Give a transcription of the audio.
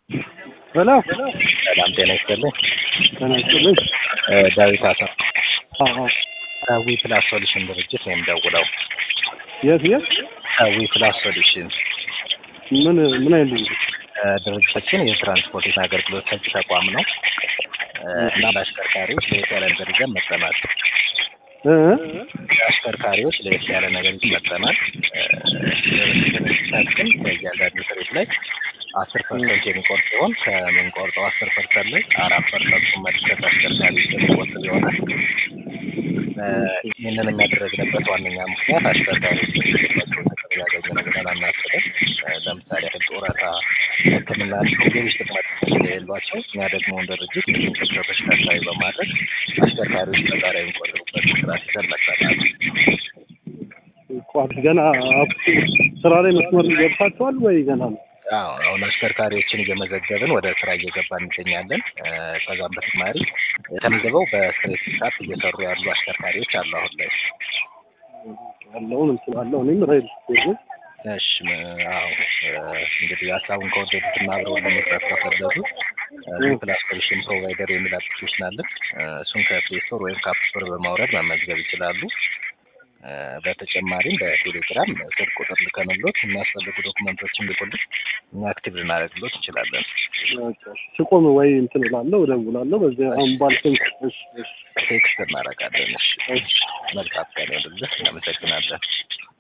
ሄሎ ሰላም ጤና ይስጥልኝ። ጤና ይስጥልኝ። እ ዳዊት አሰፋ አዎ ከዊ ፕላስ ሶሉሽን ድርጅት ነው የምደውለው። የት የት ከዊ ፕላስ ሶሉሽን ምን ምን አይነት ድርጅት? እ ድርጅታችን የትራንስፖርቴሽን አገልግሎት ሰጪ ተቋም ነው እ እና ለአሽከርካሪዎች ለየት ያለ ነገር ይዘን መጥተናል። እ ለአሽከርካሪዎች ለየት ያለ ነገር ይዘን መጥተናል። እ ድርጅታችን ከእያንዳንዱ ትርኢት ላይ አስር ፐርሰንት የሚቆርጥ ሲሆን ከምንቆርጠው አስር ፐርሰንት ላይ አራት ፐርሰንቱ መልሰን ለአሽከርካሪዎች የሚቆጥብ ይሆናል። እ ይህንን የሚያደረግንበት ዋነኛ ምክንያት አሽከርካሪዎች የሚገባቸውን ጥቅም ያገኙ ነው ብለን አናስብም። እ ለምሳሌ ያህል ጡረታ፣ ሕክምና እንዲሁም ሌሎች ጥቅማ ጥቅሞች ስለሌሏቸው እኛ ደግሞ እንደ ድርጅት ይህን ክፍተቶች ታሳቢ በማድረግ አሽከርካሪዎች በጋራ የሚቆጥሩበት ስርዓት ይዘን መጥተናል። ቋት ገና አፕ ስራ ላይ መስመር ገብታችኋል ወይ ገና ነው? አዎ አሁን አሽከርካሪዎችን እየመዘገብን ወደ ስራ እየገባን እንገኛለን። እ ከዛም በተጨማሪ ተመዝግበው በስትሬት ሰዓት እየሰሩ ያሉ አሽከርካሪዎች አሉ አሁን ላይ። ያለውን እንችላለሁ እኔም ሬል ስቴት ነኝ። እሺ ም- አዎ እ እንግዲህ ሀሳቡን ከወደዱትና አብረው ለመስራት ከፈለጉ ፕላስ ሶሉሽን ፕሮቫይደር የሚል አፕሊኬሽን አለን። እ እሱን ከፕሌይ ስቶር ወይም ከአፕ ስቶር በማውረድ መመዝገብ ይችላሉ። እ በተጨማሪም በቴሌግራም ስልክ ቁጥር ልከንሎት የሚያስፈልጉ ዶክመንቶችን ልኩልን እኛ አክቲቭ ልናደርግሎት እንችላለን። ስቆም ወይ እንትን እላለሁ እደውላለሁ። በዚህ አሁን ባልከኝ እሺ እሺ ቴክስት እናደርጋለን። እሺ መልካም ቀን ይሁንልህ። እናመሰግናለን።